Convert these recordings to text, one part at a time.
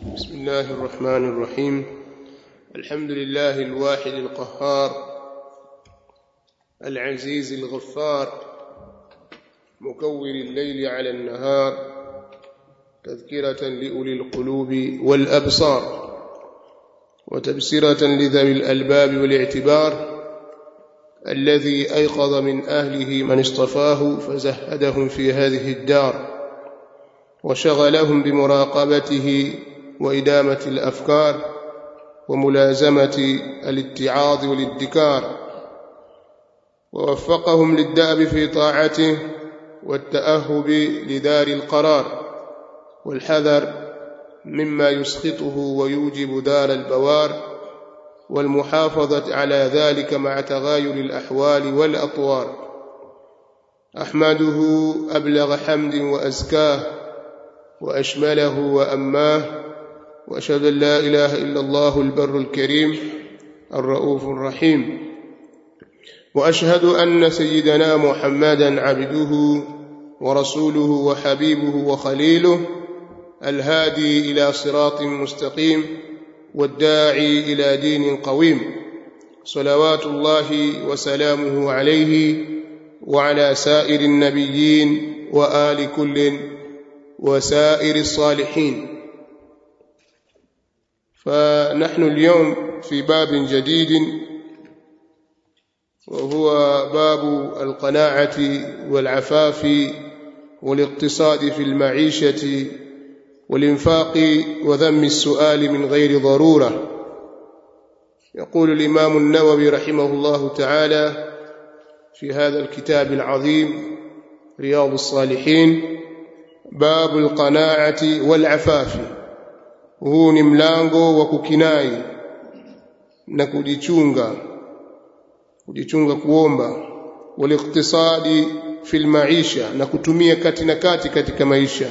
بسم الله الرحمن الرحيم الحمد لله الواحد القهار العزيز الغفار مكور الليل على النهار تذكرة لأولي القلوب والأبصار وتبصرة لذوي الألباب والاعتبار الذي أيقظ من أهله من اصطفاه فزهدهم في هذه الدار وشغلهم بمراقبته وإدامة الأفكار وملازمة الاتعاظ والادكار ووفقهم للدأب في طاعته والتأهب لدار القرار والحذر مما يسخطه ويوجب دار البوار والمحافظة على ذلك مع تغاير الأحوال والأطوار أحمده أبلغ حمد وأزكاه وأشمله وأماه وأشهد أن لا إله إلا الله البر الكريم الرؤوف الرحيم وأشهد أن سيدنا محمدا عبده ورسوله وحبيبه وخليله الهادي إلى صراط مستقيم والداعي إلى دين قويم صلوات الله وسلامه عليه وعلى سائر النبيين وآل كل وسائر الصالحين فنحن اليوم في باب جديد وهو باب القناعة والعفاف والاقتصاد في المعيشة والإنفاق وذم السؤال من غير ضرورة يقول الإمام النووي رحمه الله تعالى في هذا الكتاب العظيم رياض الصالحين باب القناعة والعفاف huu ni mlango wa kukinai na kujichunga kujichunga kuomba waliktisadi fil maisha na kutumia kati na kati katika maisha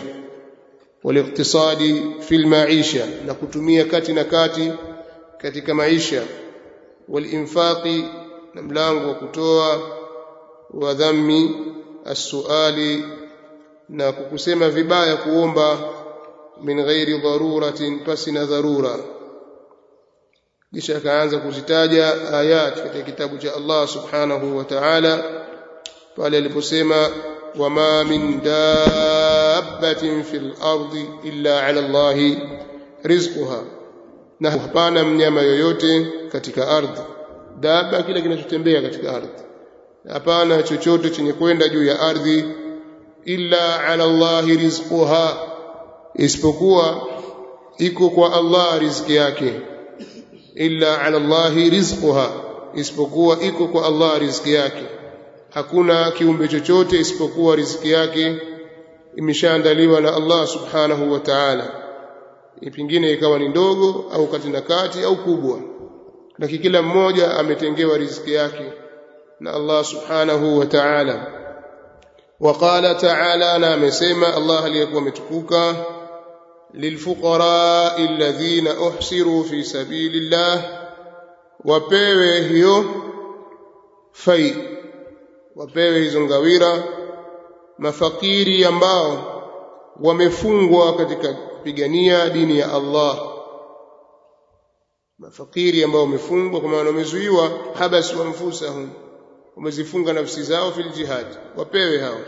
waliktisadi fil maisha na kutumia kati na kati katika maisha walinfaqi na mlango wa kutoa wa dhammi as-suali na kukusema vibaya kuomba min ghairi daruratin pasina dharura kisha akaanza kuzitaja ayat katika kitabu cha Allah subhanahu wa ta'ala pale aliposema wama min dabbatin fil ardi illa ala Allah rizquha na hapana mnyama yoyote katika ardhi dabba kile kinachotembea katika ardhi hapana chochote chenye kwenda juu ya ardhi illa ala Allah rizquha isipokuwa iko kwa Allah riziki yake illa ala Allah rizquha isipokuwa iko kwa Allah riziki yake hakuna kiumbe chochote isipokuwa riziki yake imeshaandaliwa na Allah subhanahu wa ta'ala pengine ikawa ni ndogo au kati na kati au kubwa lakini kila mmoja ametengewa riziki yake na Allah subhanahu wa ta'ala وقال تعالى na amesema Allah aliyekuwa ametukuka للفقراء الذين احصروا في سبيل الله wapewe hiyo fai wapewe hizo ngawira mafakiri ambao wamefungwa katika kupigania dini ya Allah mafakiri ambao wamefungwa kwa maana wamezuiwa habas wa anfusahum wamezifunga nafsi zao fil jihad wapewe hao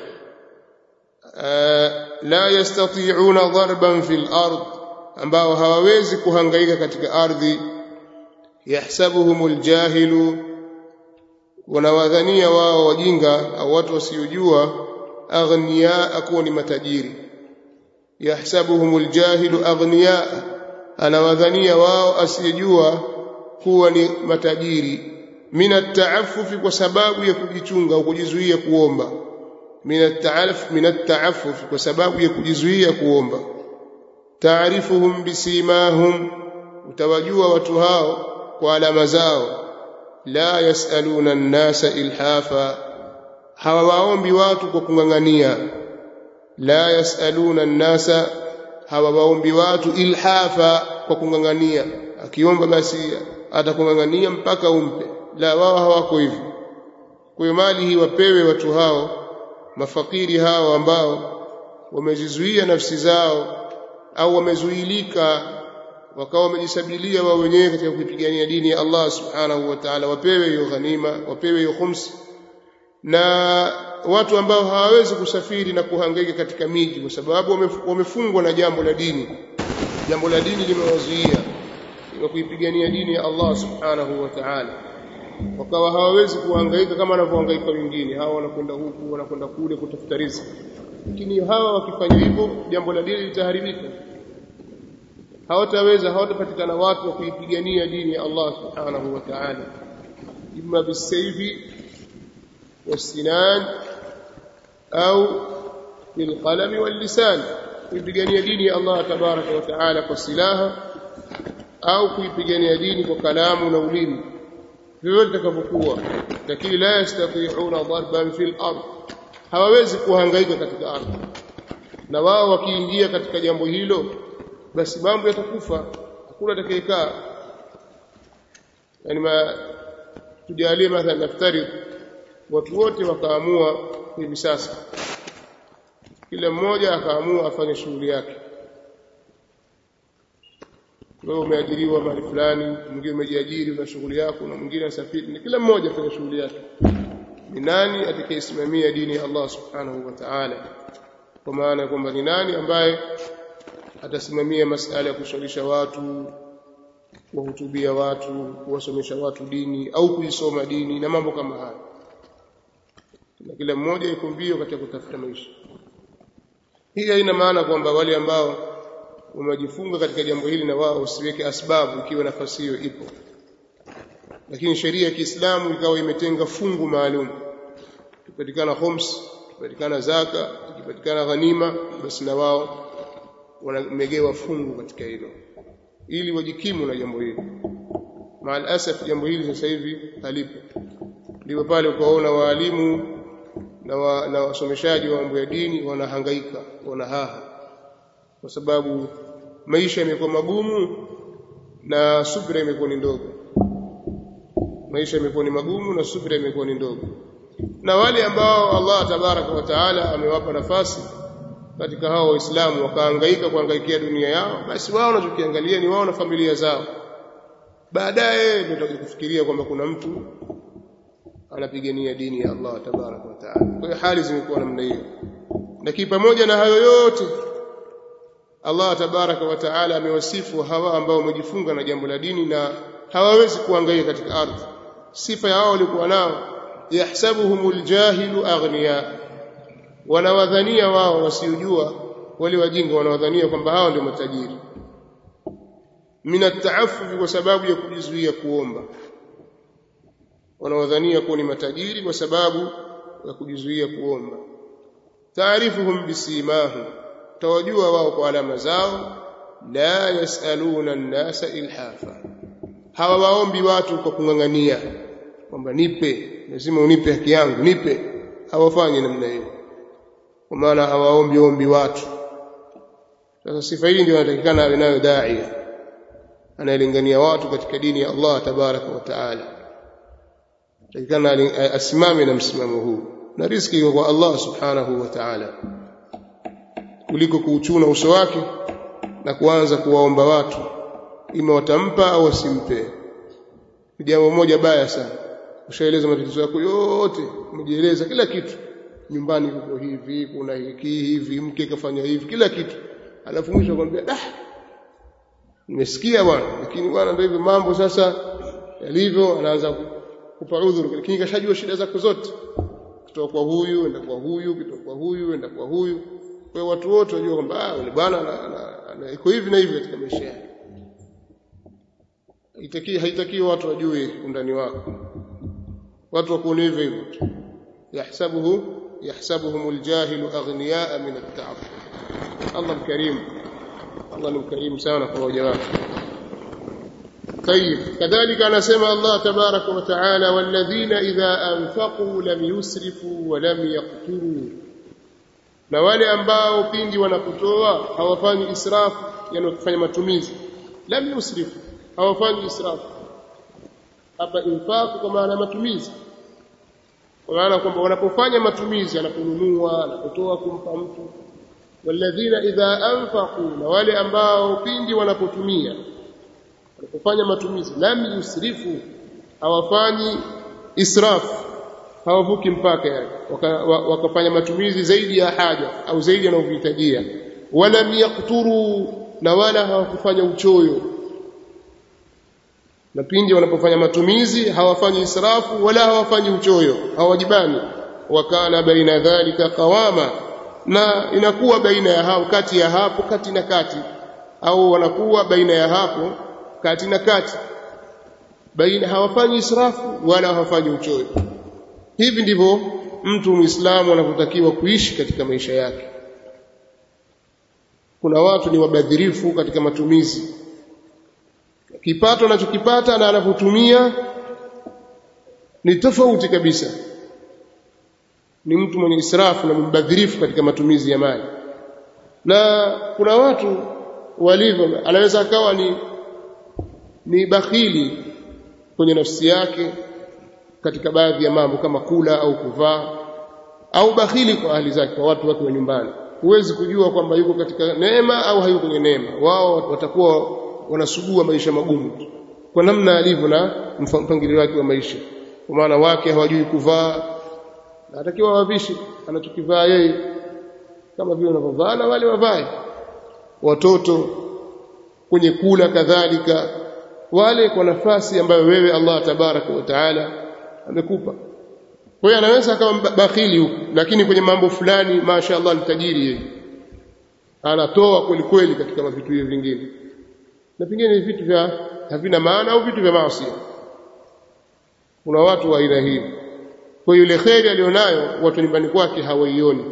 la yastati'una darban fil ard ambao hawawezi kuhangaika katika ardhi yahsabuhumul jahilu wanawadhania wao wajinga au watu wasiojua aghniya kuwa ni matajiri yahsabuhumul jahilu aghniya anawadhania wao asiyejua kuwa ni matajiri min at kwa sababu ya kujichunga au kujizuia kuomba min at-ta'aluf min at-ta'affuf kwa sababu ya kujizuia kuomba taarifuhum bisimahum utawajua watu hao kwa alama zao la yasaluna an-nasa ilhafa hawawaombi watu kwa kungangania la yasaluna an-nasa hawawaombi watu ilhafa kwa kungangania akiomba basi atakungangania mpaka umpe la wao hawako hivyo kwa hiyo mali hii wapewe watu hao mafakiri hao ambao wamezizuia nafsi zao au wamezuilika wakawa wamejisabilia wao wenyewe katika kuipigania dini ya Allah subhanahu wa ta'ala wapewe hiyo ghanima wapewe hiyo khums na watu ambao hawawezi kusafiri na kuhangaika katika miji kwa sababu wamefungwa na jambo la dini jambo la dini limewazuia na kuipigania dini ya Allah subhanahu wa ta'ala wakawa hawawezi kuhangaika kama wanavyohangaika wengine hawa wanakwenda huku wanakwenda kule kutafuta riziki lakini hawa wakifanya hivyo jambo la dini litaharibika hawataweza hawatapatikana watu wa kuipigania dini ya Allah subhanahu wa ta'ala imma bisayfi والسنان أو بالقلم واللسان kuipigania dini ya Allah tabaraka wa taala kwa silaha au kuipigania dini kwa kalamu na ulimi vyovyote itakavyokuwa lakini la yastati'una darban fil ard hawawezi kuhangaika katika ardhi na wao wakiingia katika jambo hilo basi mambo yatakufa hakuna atakayekaa yani ma tujalie mathalan naftarid watu wote wakaamua hivi sasa kila mmoja akaamua afanye shughuli yake wewe umeajiriwa mahali fulani mwingine umejiajiri una shughuli yako na mwingine asafiri kila mmoja afanye shughuli yake ni nani atakayesimamia dini ya Allah subhanahu wa ta'ala kwa maana kwamba ni nani ambaye atasimamia masala ya kushawisha watu kuwahutubia watu kuwasomesha watu dini au kuisoma dini na mambo kama haya na kila mmoja yuko mbio katika kutafuta maisha hii haina maana kwamba wale ambao wamejifunga katika jambo hili na wao usiweke asbabu ikiwa nafasi hiyo ipo lakini sheria ya Kiislamu ikawa imetenga fungu maalum tupatikana khums tupatikana zaka tukipatikana ghanima basi na wao wanamegewa fungu katika hilo ili wajikimu na jambo hili maal asaf jambo hili sasa hivi halipo ndipo pale ukaona waalimu na, wa, na wasomeshaji wa mambo ya dini wanahangaika wanahaha kwa sababu maisha yamekuwa magumu na subira imekuwa ni ndogo maisha yamekuwa ni magumu na subira imekuwa ni ndogo na wale ambao Allah tabaraka wa taala amewapa nafasi katika hao waislamu wakahangaika kuhangaikia dunia yao basi wao wanachokiangalia ni wao na familia zao baadaye ndio kufikiria kwamba kuna mtu anapigania dini ya Allah tabaraka wa taala kwa hiyo hali zimekuwa namna hiyo lakini pamoja na hayo yote Allah tabaraka wa taala amewasifu hawa ambao wamejifunga na jambo la dini na hawawezi kuangalia katika ardhi sifa ya hao walikuwa nao yahsabuhumul jahilu aghniya wanawadhania wao wasiojua wale wajinga wanawadhania kwamba hao ndio matajiri min at kwa sababu ya kujizuia kuomba wanawadhania kuwa ni matajiri kwa sababu ya kujizuia kuomba taarifuhum bisimahum tawajua wao kwa alama zao la yasaluna an-nasa ilhafa hawawaombi watu kwa kung'ang'ania kwamba nipe lazima unipe haki yangu nipe hawafanyi namna hiyo kwa maana hawaombi ombi watu sasa sifa hii ndio inatakikana awe nayo daia anayelingania watu katika dini ya Allah tabaraka wa taala takikana asimame na msimamo huu na riziki iko kwa Allah subhanahu wa ta'ala kuliko kuuchuna uso wake na kuanza kuwaomba watu ima watampa au wasimpe ni jambo moja baya sana ushaeleza matatizo yako yote umejieleza kila kitu nyumbani kuko hivi kuna hiki hivi mke kafanya hivi kila kitu alafu mwisho akwambia dah nimesikia bwana lakini bwana ndio hivyo mambo sasa yalivyo anaanza kupa udhuru lakini kashajua shida zako zote kutoka kwa huyu enda kwa huyu kutoka kwa huyu enda kwa huyu kwa watu wote wajua kwamba ah yule bwana iko hivi na hivi katika maisha yake haitaki haitaki watu wajue undani wako watu wakuone hivyo hivyo tu yahsabuhu yahsabuhum aljahilu aghniyaa min at-ta'affuf Allah mkarim Allah ni mkarimu sana kwa waja wake طيب كذلك أنا سمع الله تبارك وتعالى والذين إذا أنفقوا لم يسرفوا ولم يقتروا na wale ambao pindi wanapotoa hawafanyi israfu yani kufanya matumizi lam yusrifu hawafanyi israfu hapa infaq kwa maana matumizi kwa maana kwamba wanapofanya matumizi anaponunua anapotoa kumpa mtu walladhina idha anfaqu na wale ambao pindi wanapotumia wanapofanya matumizi lam yusrifu hawafanyi israf hawavuki mpaka yani wakafanya matumizi zaidi ya haja au zaidi yanavyohitajia wala yakturu na wala hawakufanya uchoyo na pindi wanapofanya matumizi hawafanyi israfu wala hawafanyi uchoyo hawajibani wakana baina dhalika qawama na inakuwa baina ya hao kati ya hapo kati na kati au wanakuwa baina ya hapo kati na kati baina hawafanyi israfu wala hawafanyi uchoyo hivi ndivyo mtu muislamu anavyotakiwa kuishi katika maisha yake kuna watu ni wabadhirifu katika matumizi kipato anachokipata na anavyotumia ni tofauti kabisa ni mtu mwenye israfu na mbadhirifu katika matumizi ya mali na kuna watu walivyo anaweza akawa ni ni bakhili kwenye nafsi yake katika baadhi ya mambo kama kula au kuvaa au bakhili kwa ahli zake kwa watu wake wa nyumbani huwezi kujua kwamba yuko katika neema au hayuko kwenye neema wao watakuwa wanasugua maisha magumu kwa namna alivyo na mpangilio wake wa maisha kwa maana wake hawajui kuvaa anatakiwa wavishi anachokivaa yeye kama vile wanavyovaa na wale wavae watoto kwenye kula kadhalika wale kwa nafasi ambayo wewe Allah tabaraka wa taala amekupa kwa hiyo anaweza akawa bakhili huku lakini kwenye mambo fulani mashaallah ni tajiri yeye anatoa kweli kweli katika vitu hivi vingine na pengine ni vitu vya havina maana au vitu vya maasi kuna watu wa aina hii kwa yule kheri alionayo watu nyumbani kwake hawaioni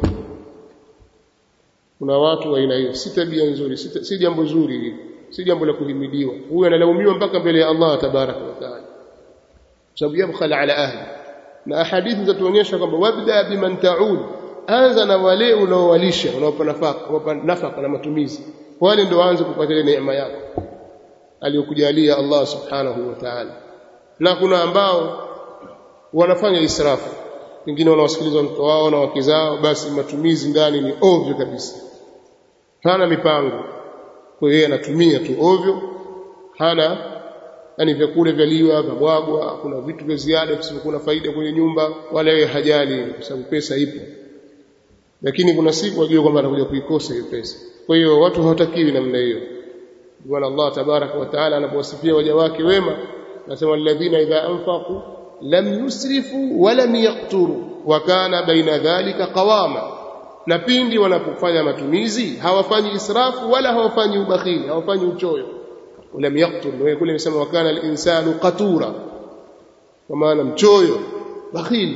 kuna watu wa aina hiyo si tabia nzuri si, si jambo zuri hili si jambo la kuhimidiwa huyu analaumiwa mpaka mbele ya Allah tabaraka wa taala sababu yabkhala ala ahli na ahadithi zatuonyesha kwamba wabda biman taud anza na wale unaowalisha unaopa nafaka unaopa nafaka na matumizi wale ndio waanze kupata ile neema yako aliyokujalia Allah subhanahu wa ta'ala na kuna ambao wanafanya israfu wengine wanawasikiliza watoto wao na wake zao basi matumizi ndani ni ovyo kabisa hana mipango kwa hiyo anatumia tu ovyo hana yani vyakula vyaliwa vyabwagwa kuna vitu vya ziada visivyokuwa faida kwenye nyumba wala yeye hajali kwa sababu pesa ipo lakini kuna siku ajue kwamba atakuja kuikosa hiyo pesa kwa hiyo watu hawatakiwi namna hiyo bwana Allah tabaraka wa taala anapowasifia waja wake wema anasema alladhina idha anfaqu lam yusrifu wa lam yaqturu wa kana baina dhalika qawama na pindi wanapofanya matumizi hawafanyi israfu wala hawafanyi ubakhili hawafanyi uchoyo ولم يقتل ويقول يسمى وكان الإنسان قتورا وما مchoyo بخيل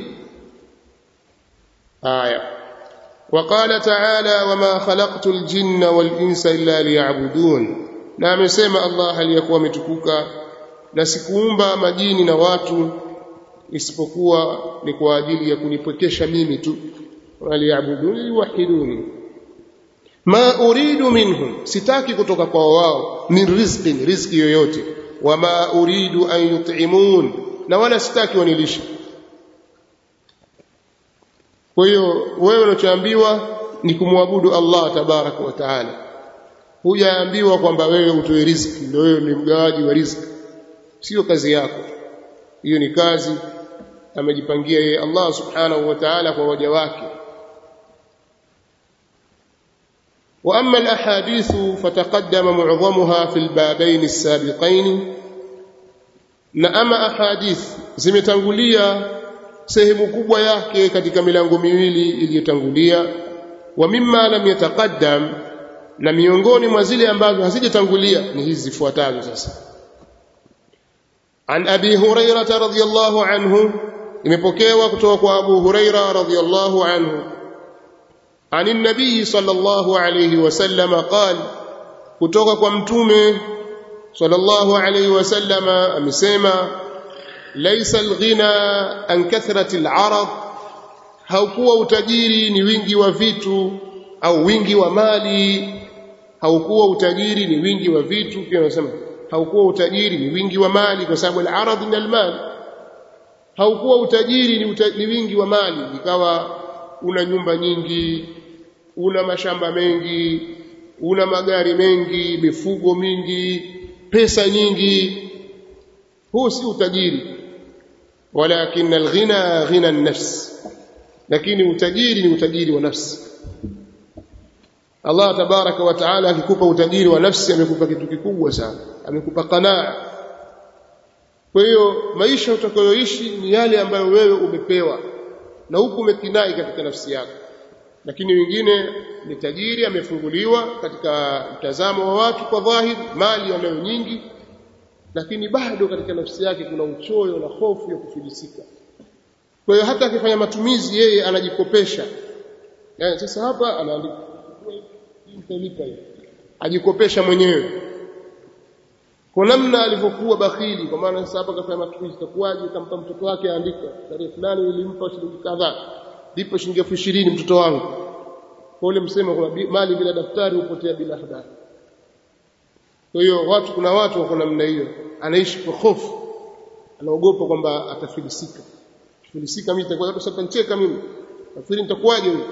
آية وقال تعالى وما خلقت الجن والإنس إلا ليعبدون na amesema Allah aliyekuwa ametukuka na sikuumba majini na watu isipokuwa ni kwa ajili ya kunipwekesha mimi tu waliyabuduni wahiduni ma uridu minhum sitaki kutoka kwa wao min rizqin riziki yoyote wama uridu an yut'imun na wala sitaki wanilishe kwa hiyo wewe unachoambiwa ni kumwabudu Allah tabaraka wa taala hujaambiwa kwamba wewe utoe riziki ndio wewe ni mgawaji wa riziki sio kazi yako hiyo ni kazi amejipangia yeye Allah subhanahu wa ta'ala kwa waja wake واما الاحاديث فتقدم معظمها في البابين السابقين na ama ahadith zimetangulia sehemu kubwa yake katika milango miwili iliyotangulia wa mimma lam yataqaddam na miongoni mwa zile ambazo hazijatangulia ni hizi zifuatazo sasa an abi hurairah radhiyallahu anhu imepokewa kutoka kwa abu hurairah radhiyallahu anhu عن النبي صلى الله عليه وسلم قال kutoka kwa mtume sallallahu alayhi wasallam amesema laysa alghina an kathrati alarad haukuwa utajiri ni wingi wa vitu au wingi wa mali haukuwa utajiri ni wingi wa vitu pia anasema haukuwa utajiri ni wingi wa mali kwa sababu alarad ni almal haukuwa utajiri ni, uta, ni wingi wa mali ikawa una nyumba nyingi una mashamba mengi una magari mengi mifugo mingi pesa nyingi huu si utajiri walakin alghina ghina an-nafs lakini utajiri ni utajiri wa nafsi Allah tabaraka wa taala akikupa utajiri wa nafsi amekupa kitu kikubwa sana amekupa qanaa kwa hiyo maisha utakayoishi ni yale ambayo wewe umepewa na huku umekinai katika nafsi yako lakini wengine ni tajiri amefunguliwa katika mtazamo wa watu kwa dhahiri mali anayo nyingi lakini bado katika nafsi yake kuna uchoyo na hofu ya kufilisika kwa hiyo hata akifanya matumizi yeye anajikopesha yani sasa hapa anaandika mtalipa hiyo ajikopesha mwenyewe kwa namna alivyokuwa bakhili kwa maana sasa hapa kafanya matumizi itakuwaje kampa mtoto wake aandika tarehe fulani nilimpa shilingi kadhaa lipo shilingi elfu ishirini mtoto wangu kwa ule msemo kuna mali bila daftari hupotea bila habari kwa hiyo watu kuna watu wako namna hiyo anaishi kwa hofu anaogopa kwamba atafilisika filisika mimi nitakuwa watu sasa nicheka mimi nafikiri nitakuwaje huyo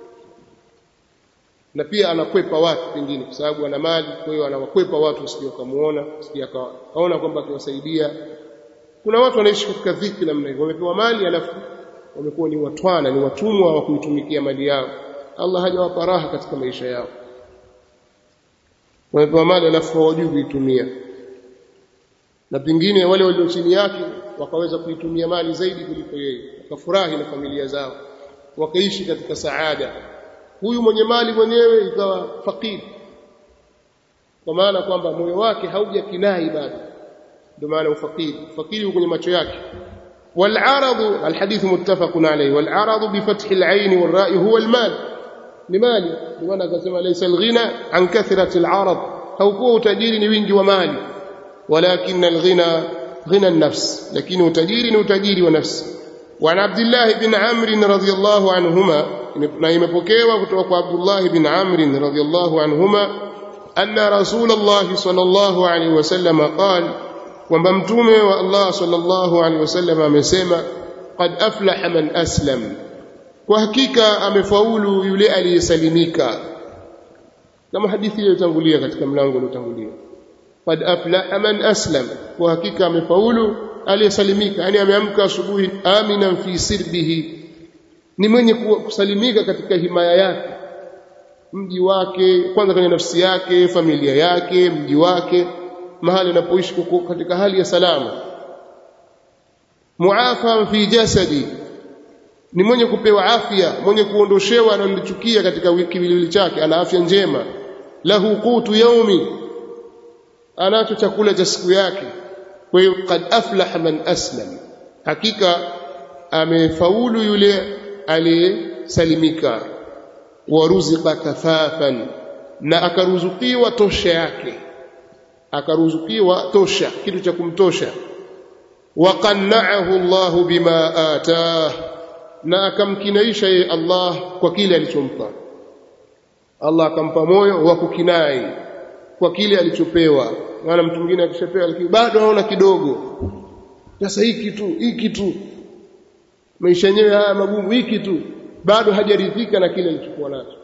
na pia anakwepa watu pengine kwa sababu ana mali kwa hiyo anawakwepa watu usije kamuona usije kaona kwamba akiwasaidia kuna watu wanaishi katika dhiki namna hiyo wamepewa mali alafu wamekuwa ni watwana ni watumwa wa kuitumikia mali yao Allah hajawapa raha katika maisha yao wamepewa mali alafu hawajui kuitumia na pengine wale walio chini yake wakaweza kuitumia mali zaidi kuliko yeye wakafurahi na familia zao wakaishi katika saada huyu mwenye mali mwenyewe ikawa fakiri kwa maana kwamba moyo wake haujakinai bado ndio maana ufakiri fakiri kwenye macho yake والعرض الحديث متفق عليه والعرض بفتح العين والراء هو المال لمال لماذا كما ليس الغنى عن كثرة العرض هو تجير ni wingi wa mali ولكن الغنى غنى النفس لكن تجير وتجير ونفس وعن عبد الله بن عمرو رضي الله عنهما na imepokewa kutoka kwa Abdullah ibn Amr radhiyallahu anhuma anna Rasulullah sallallahu alaihi wasallam qala kwamba mtume wa Allah sallallahu alaihi wasallam amesema qad aflaha man aslam kwa hakika amefaulu yule aliyesalimika kama hadithi iliyotangulia katika mlango uliotangulia qad aflaha man aslam kwa hakika amefaulu aliyesalimika yani ameamka asubuhi aminan fi sirbihi ni mwenye kusalimika katika himaya yake mji wake kwanza kwenye nafsi yake familia yake mji wake mahali anapoishi katika hali ya salama muafa fi jasadi ni mwenye kupewa afya mwenye kuondoshewa analichukia katika kiwiliwili chake ana afya njema lahu qutu yaumi anacho chakula cha siku yake kwa hiyo qad aflaha man aslam hakika amefaulu yule aliyesalimika waruzika kafafan na akaruzukiwa tosha yake akaruzukiwa tosha kitu cha kumtosha waqanna'ahu Allahu bima atah na akamkinaisha yeye Allah kwa kile alichompa Allah akampa moyo wa kukinai kwa kile alichopewa maana mtu mwingine akishapewa lakini bado anaona kidogo sasa hiki tu hiki tu maisha yenyewe haya magumu hiki tu bado hajaridhika na kile alichokuwa nacho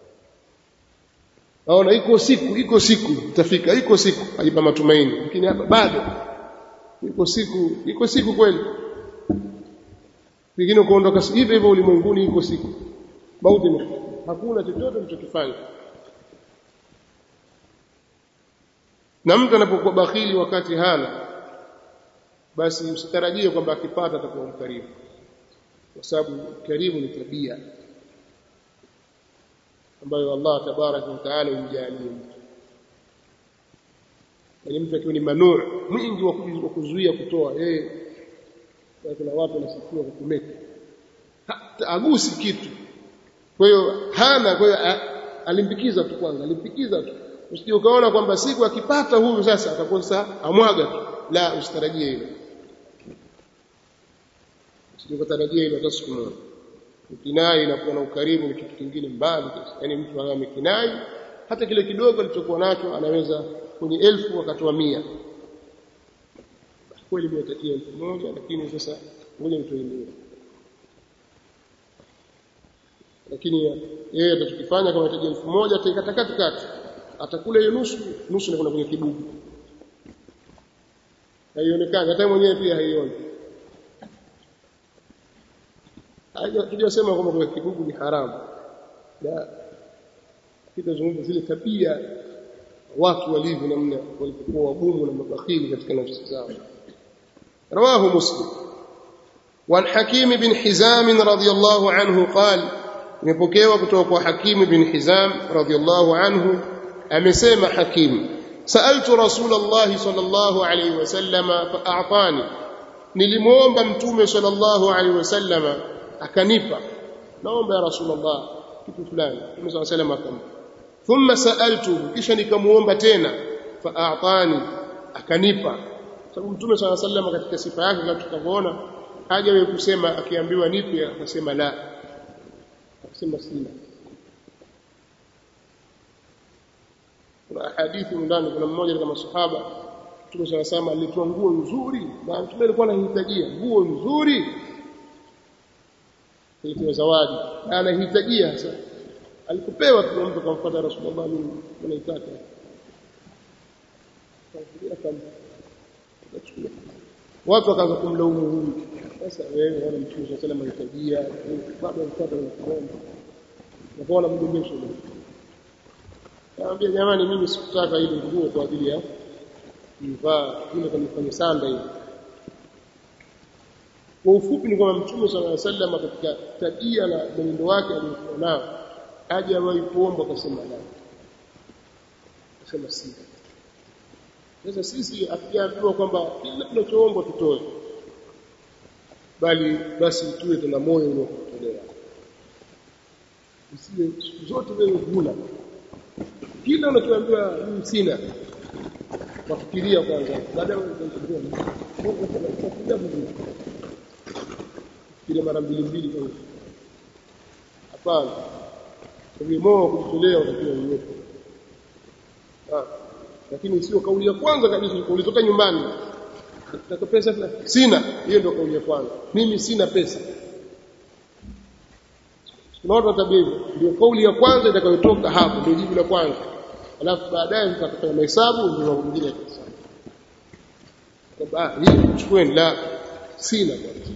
naona iko siku iko siku itafika iko siku ajipa matumaini lakini hapa bado iko siku iko siku kweli pengine kuondoka hivi hivyo ulimwenguni iko siku mauti ni hakuna chochote mchokifanya na mtu anapokuwa bakhili wakati hana basi usitarajie kwamba akipata atakuwa mkarimu kwa sababu karimu ni tabia ambayo Allah tabaraka wa taala humjalia mtu yani mtu akiwa ni manuu mwingi wa kuzuia kutoa yeye kuna watu wanasifiwa kukumeka hata agusi kitu kwa hiyo hana kwa hiyo alimpikiza tu kwanza alimpikiza tu usije ukaona kwamba siku akipata huyu sasa atakosa amwaga tu la usitarajie hilo usije ukatarajia hilo hata siku moja ukinai na kuwa na ukarimu ni kitu kingine mbali yani mtu anaye amekinai hata kile kidogo alichokuwa nacho anaweza kwenye elfu akatoa mia kweli nimetakia elfu moja lakini sasa ngoja nitoe mia lakini yeye atachokifanya kama anahitaji elfu moja ataikata katikati atakula hiyo nusu nusu na kuna kwenye kibubu haionekani hata mwenyewe pia haioni hatujasema kwamba kwa kibugu ni haramu la kitazungumza zile tabia watu walivyo namna walipokuwa wagumu na mabakhili katika nafsi zao رواه مسلم وعن حكيم بن حزام رضي الله عنه قال imepokewa kutoka kwa Hakim bin Hizam radhiyallahu anhu amesema Hakim sa'altu Rasulullah sallallahu alayhi wasallam fa'atani nilimuomba mtume sallallahu alayhi wasallam akanipa naomba ya Rasulullah kitu fulani mtume sallallahu alayhi wasallam akampa thumma sa'altuhu kisha nikamuomba tena fa'atani akanipa sababu mtume sallallahu alayhi wasallam katika sifa yake kama tutavyoona hajawahi kusema akiambiwa nipe akasema la akasema sina kuna hadithi ndani kuna mmoja katika masahaba Mtume sana sama alitoa nguo nzuri na Mtume alikuwa anahitajia nguo nzuri ilitoa zawadi na anahitajia sasa alipopewa tu mtu akamfuata Rasulullah mimi naitaka watu wakaanza kumlaumu huyu sasa wewe wana mtume sallallahu alayhi wasallam anahitajia bado anafuata na kuomba na kwa mgombesho Naambia jamani mimi sikutaka ile nguo kwa ajili ya kuvaa ile kanifanya sanda hivi. Kwa ufupi ni kwamba Mtume صلى الله عليه وسلم katika tabia na mwenendo wake aliokuwa nao hajawahi kuomba akasema la. Akasema si. Sasa sisi hatujaambiwa kwamba kila tunachoomba tutoe. Bali basi tuwe tuna moyo unaokutolea. Usiwe siku zote wewe huna kila unachoambiwa mimi sina wafikiria kwanza baadaye kile mara mbili mbili kwa hapana kwa moyo kujitolea utakiwa uwepo lakini sio kauli ya kwanza kabisa ulitoka nyumbani nataka pesa sina hiyo ndio kauli ya kwanza mimi sina pesa tunaona tabia hivyo ndio kauli ya kwanza itakayotoka hapo ndio jibu la kwanza alafu baadaye mtakafanya mahesabu ndio mwingine atahesabu kwamba hii chukueni la sina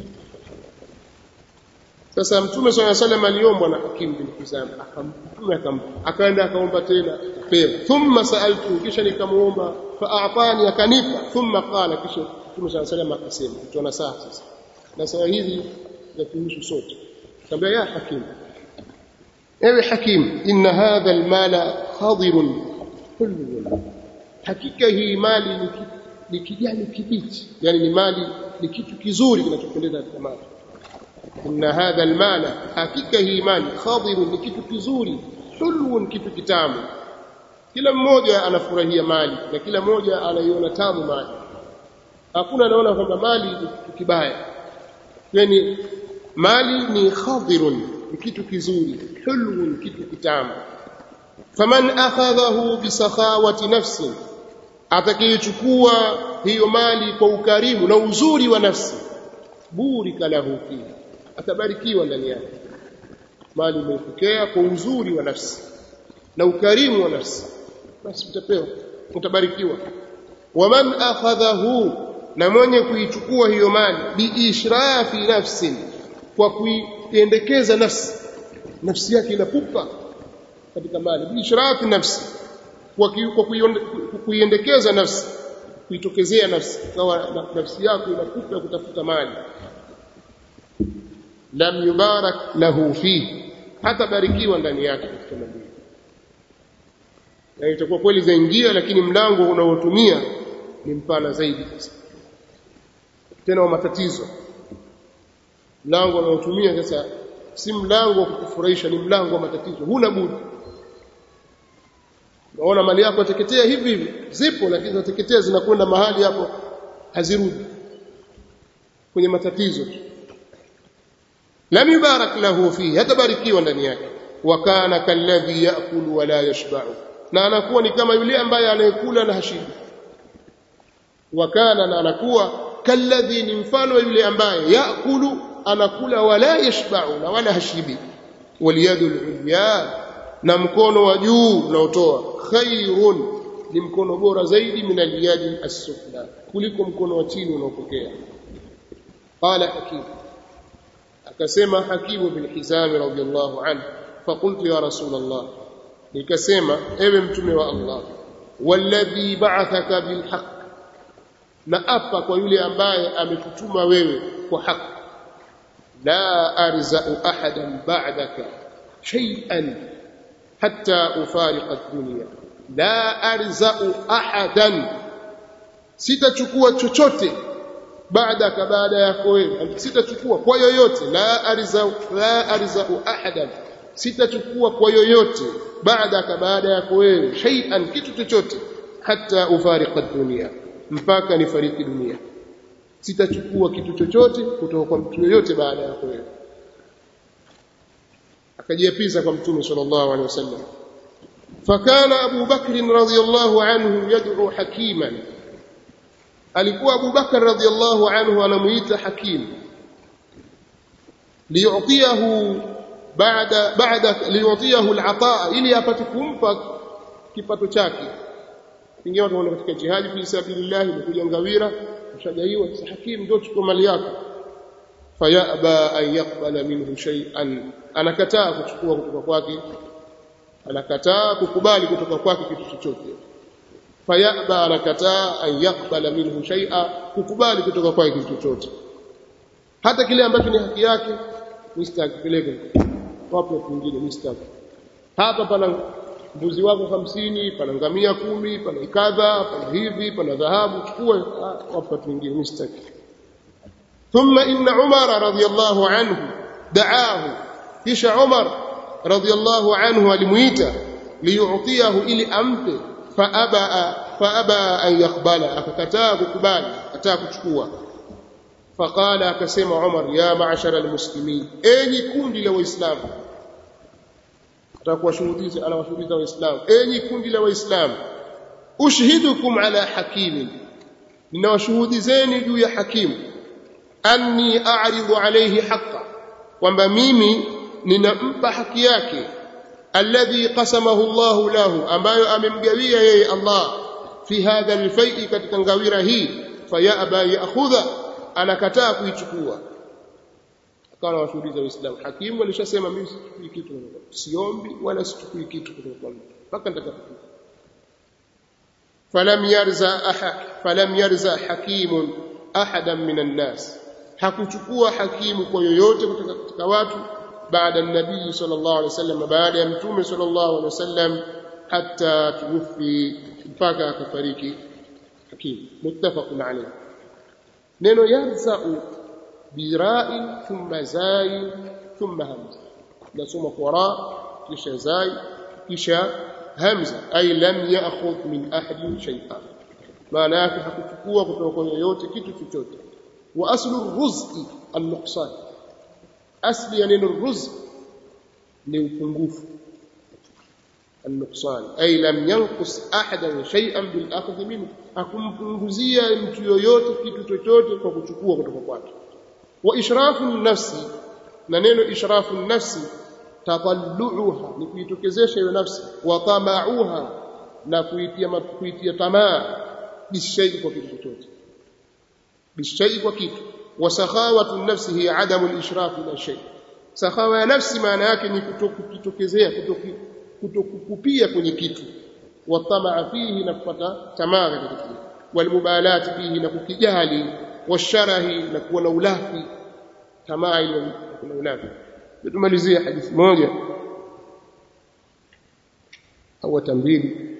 sasa mtume swalla salam aliombwa na hakim bin hizam akamtume akampa akaenda akaomba tena akapewa thumma saaltu kisha nikamuomba faatani akanipa thumma qala kisha mtume swalla salam akasema tuna saa sasa na saa hizi za kuhusu sote kaambia ya hakim ewe hakim inna hadha almala khadirun hulwun hakika hii mali ni kijani kibichi yani ni mali ni kitu kizuri kinachopendeza katika mali inna hadha almala hakika hii mali khadirun ni kitu kizuri hulwun kitu kitamu kila mmoja anafurahia mali na kila mmoja anaiona tamu mali hakuna anaona kwamba mali ni kitu kibaya yani mali ni khadirun ni kitu kizuri hulwun kitu kitamu faman akhadhahu bisakhawati nafsi atakayechukua hiyo mali kwa ukarimu na uzuri wa nafsi burika lahu fihi atabarikiwa ndani yake mali umepokea kwa uzuri wa nafsi na ukarimu wa nafsi basi utapewa utabarikiwa waman akhadhahu na mwenye kuichukua hiyo mali biishrafi nafsin kwa kuiendekeza nafsi nafsi yake inapupa katika mali biishrafi nafsi kwa kuiendekeza nafsi kuitokezea nafsi kawa nafsi yako inapupa kutafuta mali lam yubarak lahu fihi hata barikiwa ndani yake katika mali na itakuwa kweli zaingia lakini mlango unaotumia ni mpana zaidi sasa tena wa matatizo mlango unaotumia sasa si mlango wa kukufurahisha ni mlango wa matatizo huna budi unaona mali yako yateketea hivi hivi zipo lakini zinateketea zinakwenda mahali hapo hazirudi kwenye matatizo tu lam yubarak lahu fihi hatabarikiwa ndani yake wa kana kalladhi yaakulu wa la yashba'u na anakuwa ni kama yule ambaye anayekula na hashibi wa kana na anakuwa kalladhi ni mfano wa yule ambaye yaakulu anakula wala yashba'u na wala hashibi waliyadu al-ulya na mkono wa juu unaotoa khairun ni mkono bora zaidi min al-yadi as-sufla kuliko mkono wa chini unaopokea qala hakim akasema hakimu bin hizam radiyallahu anhu faqultu ya rasul allah nikasema ewe mtume wa allah walladhi ba'athaka bil haqq na apa kwa yule ambaye ametutuma wewe kwa haki la arza'u ahadan ba'daka shay'an hatta ufariqa ad-dunya la arza'u ahadan sitachukua chochote baadaka baada yako wewe sitachukua kwa yoyote la arza'u la arza'u ahadan sitachukua kwa yoyote baadaka baada yako wewe shay'an kitu chochote hatta ufariqa ad-dunya mpaka nifariki dunia sitachukua kitu chochote kutoka kwa mtu yoyote baada yako wewe akajiapiza kwa mtume sallallahu alaihi wasallam fakana Abu Bakr radhiyallahu anhu yad'u hakiman alikuwa Abu Bakr radhiyallahu anhu anamuita hakim liyutiyahu baada baada liyutiyahu al-ataa ili apate kumpa kipato chake pengine watu wanaenda katika jihadi fi sabilillah imekuja ngawira ushagaiwa sasa hakim ndio chukua mali yako fayaba an yaqbala minhu shay'an anakataa kuchukua kutoka kwake anakataa kukubali kutoka kwake kitu chochote fayaba anakataa an yaqbala minhu shay'a kukubali kutoka kwake kitu chochote hata kile ambacho ni haki yake mstakipeleke wapo watu wengine mstaki hapa pana mbuzi wako hamsini pana ngamia kumi pana ikadha pana hivi pana dhahabu chukue wapo watu wengine mstaki ثم إن عمر رضي الله عنه دعاه كيش عمر رضي الله عنه الميت ليعطيه إلي أمته فأبى فأبى أن يقبل أكتاه كبال أتاه كشكوه فقال أكسم عمر يا معشر المسلمين أي كون لو إسلام atakuwa shuhudizi anawashuhudiza waislamu enyi kundi la waislamu ushhidukum ala hakimin ninawashuhudizeni juu ya hakimu anni a'ridu alayhi haqqa kwamba mimi ninampa haki yake alladhi qasamahu Allah lahu ambayo amemgawia yeye Allah fi hadha alfai'i katika ngawira hii fayaba ya'khudha anakataa kuichukua akawa washuhudiza waislamu hakimu alishasema mimi sichukui kitu siombi wala sichukui kitu kutoka kwa mtu mpaka nitakapokufa falam yarza ahad falam yarza hakimun ahadan minan nas hakuchukua hakimu kwa yoyote kutoka katika watu baada nabii sallallahu alaihi wasallam baada ya mtume sallallahu alaihi wasallam hatta tuwfi mpaka akafariki hakimu muttafaqun alayh neno yarzau bira'in thumma zai thumma hamza nasoma kwa ra kisha zai kisha hamza ay lam ya'khudh min ahadin shay'an maana yake hakuchukua kutoka kwa yoyote kitu chochote wa aslu rizqi an-nuqsan asli ya neno rizq ni upungufu النقصان أي لم ينقص أحدا شيئا بالأخذ منه akumpunguzia mtu yoyote kitu chochote kwa kuchukua kutoka kwake wa ishrafu nafsi na neno ishrafu nafsi tadalluha ni kuitokezesha hiyo nafsi wa tamauha na kuitia kuitia tamaa bishai kwa kitu chochote bishai kwa kitu wa sakhawatu nafsi hiya adamu al-ishraf ila shay sakhawa ya nafsi maana yake ni kutokitokezea kutokukupia kwenye kitu wa tamaa fihi na kupata tamaa katika kitu walmubalati fihi na kukijali washarahi na kuwa na ulafi tamaa ile kuna ulafi tumalizie hadithi moja au tambili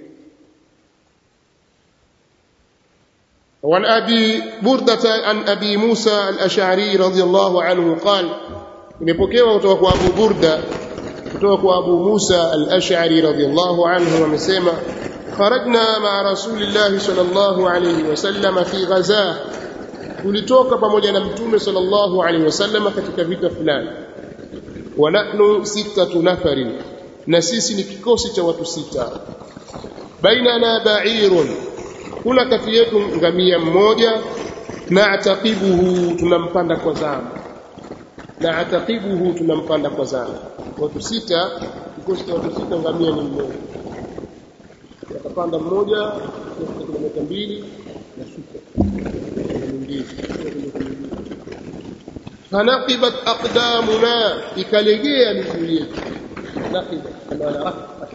وعن أبي بردة عن أبي موسى الأشعري رضي الله عنه قال imepokewa kutoka kwa Abu Burda kutoka kwa Abu Musa al-Ash'ari radhiyallahu anhu amesema kharajna ma'a Rasulillah sallallahu alayhi wasallam fi ghazah tulitoka pamoja na mtume sallallahu alayhi wasallam katika vita fulani wa nahnu sittatu nafarin na sisi ni kikosi cha watu sita bainana ba'irun kuna kati yetu ngamia mmoja na ataqibuhu tunampanda kwa zamu na ataqibuhu tunampanda kwa zamu watu sita kikosi cha watu sita ngamia ni mmoja akapanda mmoja kwa kilomita mbili na shuka mwingine fanaqibat aqdamuna ikalegea miguu yetu naqibat kama rafa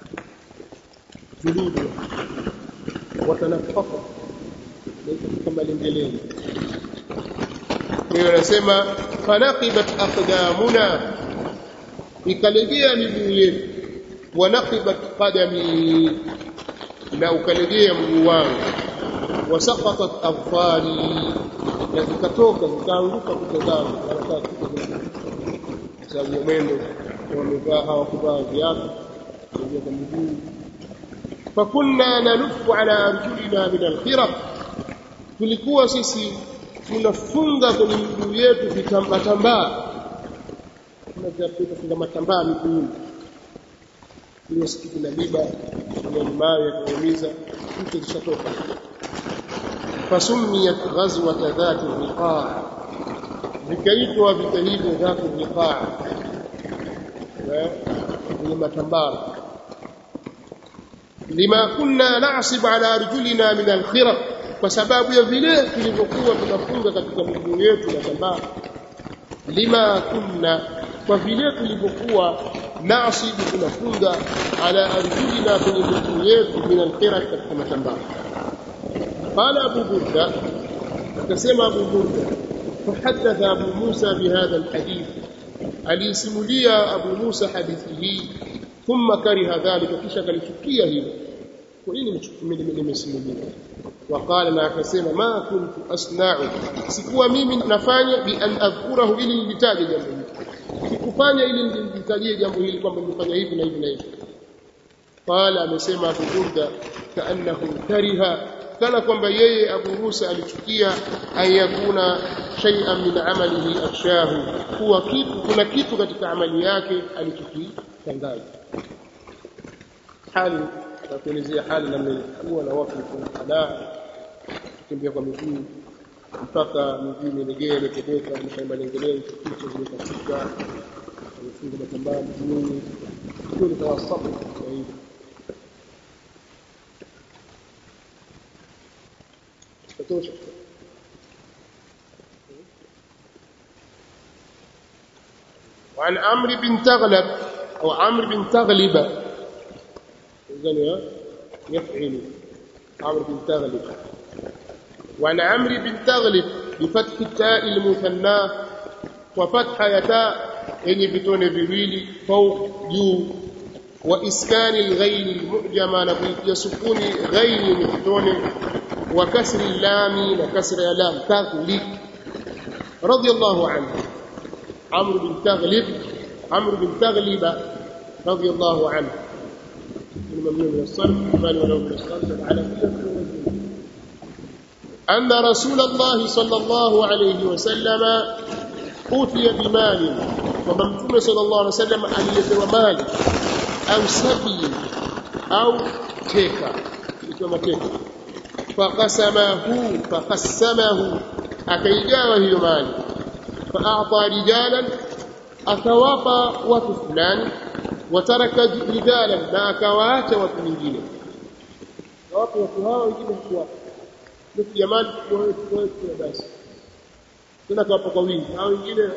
juludu watanafaka kama lengeleni kwa hiyo anasema fanaqibat aqdamuna ikalegea miguu yetu wanaqibat qadami na ukalegea mguu wangu wasaqatat adfari na zikatoka zikaanguka kucha zangu wanataka sababu ya mwendo wamevaa hawakuvaa viatu kuingia kwa miguu fakunna nalufu ala arjulina min alkhiraq tulikuwa sisi tunafunga kwenye miguu yetu vitambatambaa tunafunga matambaa miguuni ile siku kuna miba kuna mawe ya kuumiza mtu zishatoka fasumiyat ghazwat dhat riqaa vikaitwa vita hivyo dhat riqaa ni matambara lima kunna na'sib ala arjulina min alkhiraq kwa sababu ya vile tulivyokuwa tunafunga katika miguu yetu na tambara lima kunna kwa vile tulivyokuwa nasibu tunafunga ala arjulina kwenye miguu yetu min alkhiraq katika matambara qala abu burda akasema abu burda فحدث أبو موسى بهذا الحديث alisimulia Abu Musa hadithi hii thumma kariha dhalika kisha kalichukia hilo kwa nini nimesimulia waqala na akasema ma kuntu asna'u sikuwa mimi nafanya bi an adhkurahu ili nilitaje jambo hili sikufanya ili nilitajie jambo hili kwamba nimefanya hivi na hivi na hivi qala amesema Abu Burda kaannahu kariha kana kwamba yeye Abu Musa alichukia ayakuna shay'an min amalihi akshahu kuwa kitu kuna kitu katika amali yake alichokitangaza hali na kuelezea hali namna ilikuwa na watu kuna kutembea kwa miguu mpaka miguu imelegea imetebeka mashamba lengeleo kichwa zimekatika amefunga matambaa miguuni hiyo ni tawasafu kwa hivyo tatosha وعن عمرو بن تغلب أو عمرو بن تغلب إذن يفعل عمرو بن تغلب وعن عمرو بن تغلب بفتح التاء المثنى وفتح يتاء yenye vitone viwili fauq juu wa iskani alghain almu'jama na kuitia sukuni ghain yenye vitone wa kasri lami na kasra ya lam taghlib radiyallahu anhu عمرو بن تغلب عمرو بن تغلب رضي الله عنه الممنوع من الصرف بل ولو من الصرف على أن رسول الله صلى الله عليه وسلم أوتي بمال وممتون صلى الله عليه وسلم أن يتوى مال أو سبي أو تيكا يتوى تيكا فقسمه فقسمه أكيجاوه يمال فأعطى رجالا أكوافا وفلان وترك رجالا ما أكوات وفلنجين وفي وفيها ويجيب الكوافا nusu jamani tuwe basi tena kwa kwa wingi hao wengine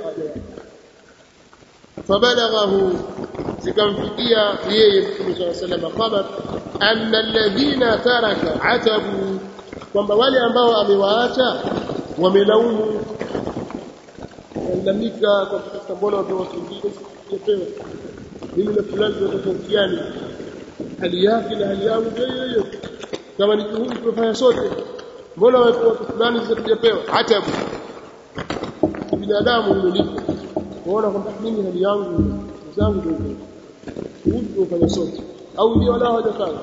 fabalaghahu zikamfikia yeye Mtume صلى الله عليه وسلم khabar anna alladhina taraka atabu kwamba wale ambao amewaacha wamelaumu walalamika kwa kutafuta mbona watu wengine sipewe mimi na fulani tunatofautiani hali yake na hali yangu hiyo hiyo kama ni juhudi tunafanya sote mbona watu watu fulani zisizopewa hata binadamu ulipo kuona kwamba mimi hali yangu zangu ndio juhudi tunafanya sote au ndio wala hawajafanya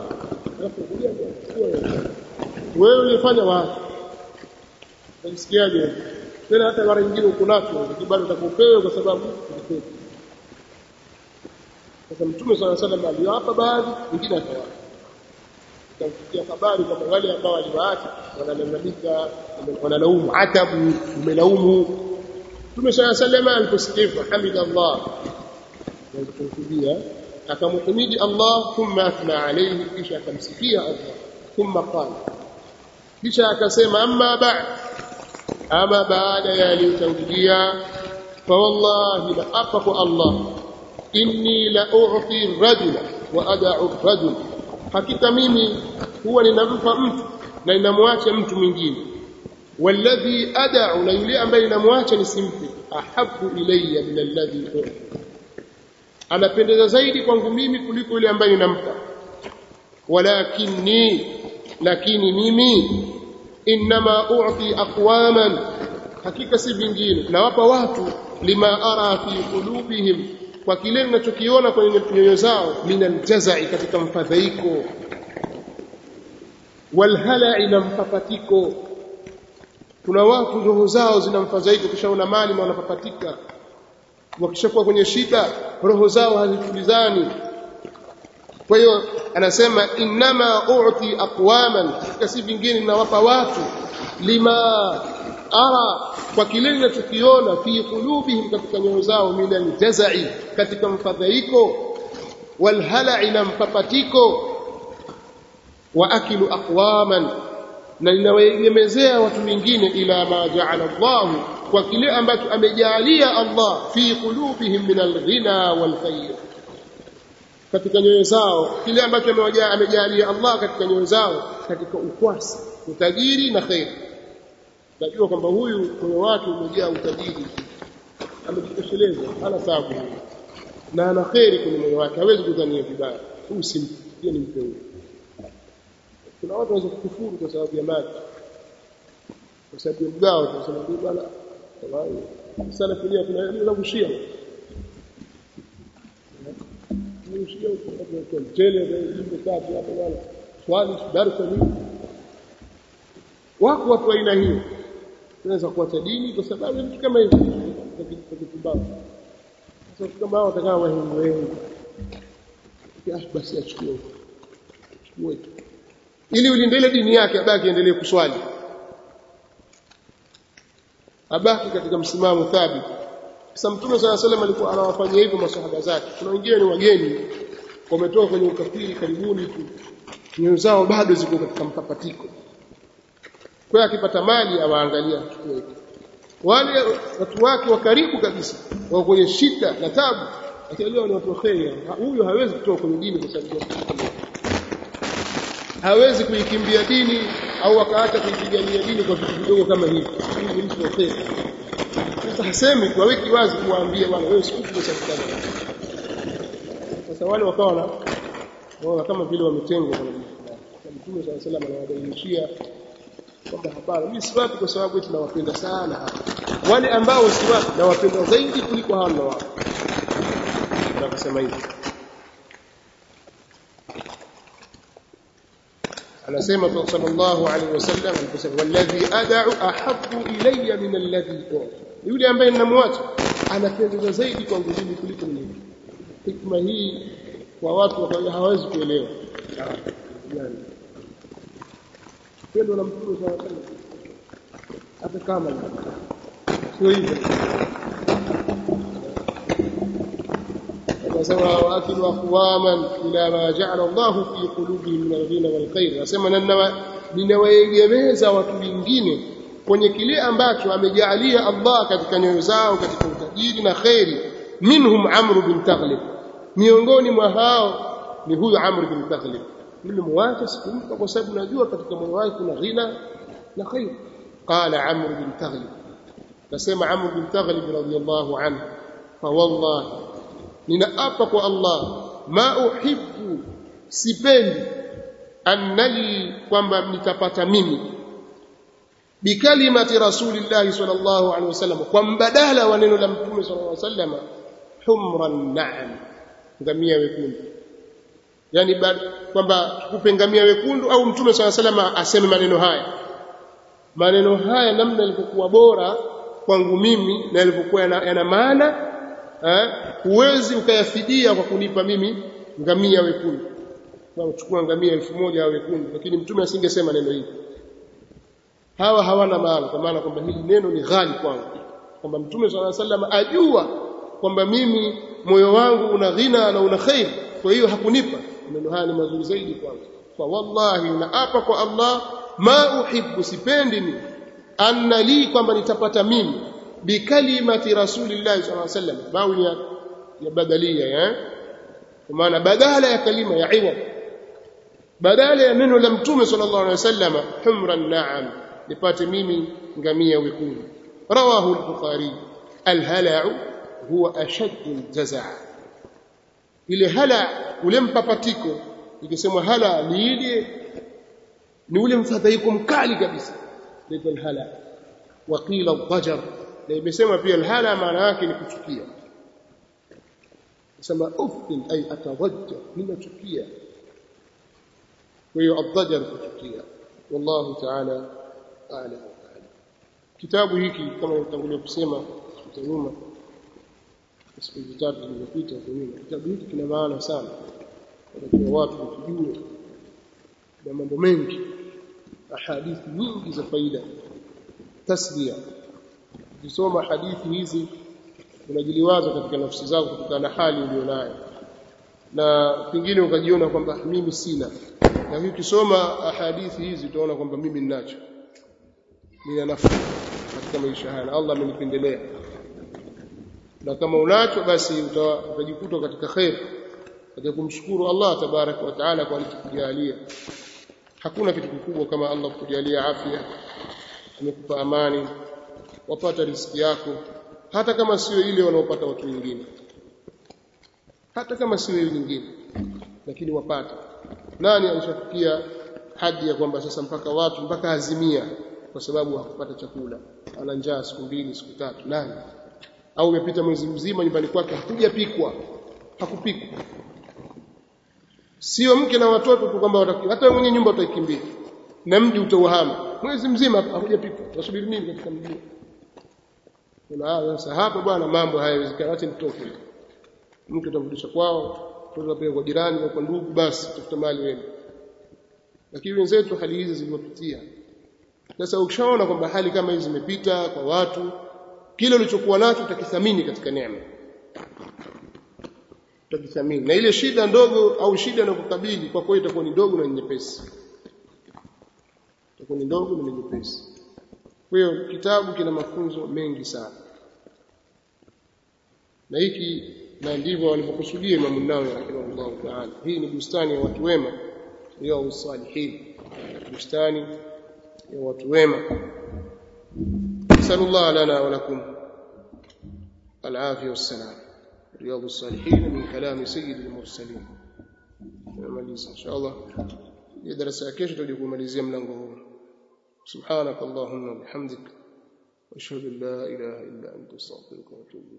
wewe ulifanya wapi unasikiaje tena hata mara nyingine uko nacho bado utakopewa kwa sababu sasa mtume swalla salam aliwapa baadhi wengine akawapa ikafikia habari kwamba wale ambao waliwaacha wanalalamika wanalaumu atabu umelaumu mtume swalla salam aliposikia hamida Allah kumkudia akamhimidi Allah thumma athna alayhi kisha akamsifia Allah thumma qala kisha akasema amma ba'd ama baada ya aliyotangulia fa wallahi la apa kwa Allah inni la u'ti rajula wa ad'u rajul hakika mimi huwa ninampa mtu na ninamwacha mtu mwingine walladhi ad'u na yule ambaye ninamwacha nisimpe ahabbu ilayya min alladhi u'ti anapendeza zaidi kwangu mimi kuliko yule ambaye ninampa walakinni lakini mimi inma u'ti aqwaman hakika si vingine nawapa watu lima ara fi qulubihim kwa kile ninachokiona kwenye nyoyo zao minal jazai katika mfadhaiko walhala'i na mpapatiko kuna watu roho zao zina mfadhaiko kishaona mali na wanapapatika wakishakuwa kwenye shida roho zao hazitulizani kwa hiyo anasema inma u'ti aqwaman kasi vingine ninawapa watu lima ara kwa kile ninachokiona fi qulubihim katika nyoyo zao min aljazai katika mfadhaiko walhala'i na mpapatiko wa akilu aqwaman na ninawaegemezea watu wengine ila ma ja'ala Allah kwa kile ambacho amejalia Allah fi qulubihim min alghina walkhair katika nyoyo zao kile ambacho amejalia Allah katika nyoyo zao katika ukwasi utajiri na khair najua kwamba huyu moyo wake umejaa utajiri amejitosheleza hana taabu na ana kheri kwenye moyo wake hawezi kudhania vibaya huyu si mtu ni mtu kuna watu wanaweza kukufuru kwa sababu ya mali kwa sababu ya mgao tunasema ndio bwana sana kulia kuna nini la kushia kushia kwa mtele ndio jimbo tatu hapo bwana swali darasa nini wako watu aina hiyo tunaweza kuacha dini kwa sababu vitu kama hivi vikipumbavu sasa kama hao watakao wahengu wengi basi achukue achukue ili ulinde ile dini yake abaki endelee kuswali abaki katika msimamo thabiti sasa mtume swalla salam alikuwa anawafanyia hivyo masahaba zake kuna wengine ni wageni wametoka kwenye ukafiri karibuni tu nyoyo zao bado ziko katika mpapatiko kwa akipata mali awaangalia chukue wale watu wake wa karibu kabisa wako kwenye shida na tabu akielewa ni watu kheri huyo hawezi kutoka kwenye dini kwa sababu hawezi kuikimbia dini au akaacha kuipigania dini kwa vitu vidogo kama hivi huyu ni mtu wa kheri sasa hasemi kwa wiki wazi kuwaambia bwana wewe sikufu kwa sababu sasa wale wakawa na wao kama vile wametengwa kwa Mtume صلى الله عليه وسلم anawabainishia kwamba hapana mimi si watu kwa sababu eti nawapenda sana wale ambao si watu nawapenda zaidi kuliko hao na wao nakasema hivi anasema sallallahu alaihi wasallam aliposema walladhi ad'u ahabbu ilayya min alladhi u'ti yule ambaye ninamwacha anapendeza zaidi kwangu mimi kuliko mimi hikma hii kwa watu ambao hawawezi kuelewa yani pendo la mtume sallallahu alaihi wasallam hata kama sio hivyo akasema waakilu aqwaman ila ma ja'ala Allah fi qulubihim min al-ghina wal khair asema ninawaegemeza watu wengine kwenye kile ambacho amejalia Allah katika nyoyo zao katika utajiri na khairi minhum Amr bin Taghlib miongoni mwa hao ni huyu Amr bin Taghlib nilimwacha sikumpa kwa sababu najua katika moyo wake kuna ghina na khair qala Amr bin Taghlib nasema Amr bin Taghlib radiyallahu anhu fa wallahi ninaapa kwa Allah ma uhibbu sipendi annali kwamba nitapata mimi bikalimati rasulillahi sallallahu alaihi wasallam kwa mbadala wa neno la mtume sallallahu alaihi wasallam humran na'am ngamia wekundu yani kwamba tukupe ngamia wekundu au mtume sallallahu alaihi wasallam aseme maneno haya maneno haya namna yalivyokuwa bora kwangu mimi na yalivyokuwa yana, yana maana huwezi ukayafidia kwa kunipa mimi ngamia wekundu na uchukua ngamia elfu moja wekundu lakini mtume asingesema neno hili hawa hawana maana kwa maana kwamba hili neno ni ghali kwangu kwamba mtume swalla sallam ajua kwamba mimi moyo wangu una ghina na una khair kwa hiyo hakunipa maneno haya ni mazuri zaidi kwangu kwa wallahi naapa kwa Allah ma uhibbu sipendi ni anna li kwamba nitapata mimi bikalimati rasulillahi sallallahu alaihi wasallam bawi ya, ya badalia eh kwa maana badala ya kalima ya iwad badala ya neno la mtume sallallahu alaihi wasallam humran na'am nipate mimi ngamia wekundu rawahu al-bukhari al-hala'u huwa ashaddu al-jazaa ile hala ule mpapatiko ikisemwa hala ni ile ni ule mfadhaiko mkali kabisa ndio hala waqila ad-dajar na imesema pia al-hala maana yake ni kuchukia sema uftin ay atawajja ninachukia kwa hiyo ad-dajar kuchukia wallahu ta'ala a'lam kitabu hiki kama nitangulia kusema siku nyuma siku tatu zilizopita kwa nyuma kitabu hiki kina maana sana kwa watu kujue na mambo mengi ahadithi nyingi za faida taslia ukisoma hadithi hizi unajiliwaza katika nafsi zako kutokana na hali ulionayo na pengine ukajiona kwamba mimi sina na hiyo ukisoma hadithi hizi utaona kwamba mimi ninacho nina nafasi katika maisha haya na Allah amenipendelea na kama unacho basi utajikuta katika khair katika kumshukuru Allah tabaraka wa taala kwa alichokujalia hakuna kitu kikubwa kama Allah kukujalia afya amekupa amani wapata riziki yako hata kama sio ile wanaopata watu wengine hata kama sio ile nyingine lakini wapata nani alishafikia hadi ya kwamba sasa mpaka watu mpaka azimia kwa sababu hakupata chakula ana njaa siku mbili siku tatu nani au umepita mwezi mzima nyumbani kwake hakujapikwa hakupikwa sio mke na watoto tu kwamba hata mwenye nyumba utaikimbia na mji utauhama mwezi mzima hakujapikwa wasubiri nini katika mji kuna sasa hapa bwana mambo hayawezekani acha nitoke mke utamrudisha kwao mtoto apeleke kwa jirani au kwa ndugu basi tafuta mali wewe lakini wenzetu hali hizi zilizopitia sasa ukishaona kwamba hali kama hizi zimepita kwa watu kile ulichokuwa nacho utakithamini katika neema utakithamini na ile shida ndogo au shida inayokukabili kwa kweli itakuwa ni ndogo na nyepesi itakuwa ni ndogo na nyepesi kwa hiyo kitabu kina mafunzo mengi sana na hiki na ndivyo walivyokusudia Imam Nawawi rahimahullah ta'ala hii ni bustani ya watu wema ya usalihin bustani ya watu wema sallallahu lana wa lakum العافية والسلام رياض الصالحين من كلام سيد المرسلين نمaliza inshallah hii darasa ya kesho tutaje kumalizia mlango huu subhanak allahumma bihamdik wa ashhadu an la ilaha illa anta astaghfiruka wa atubu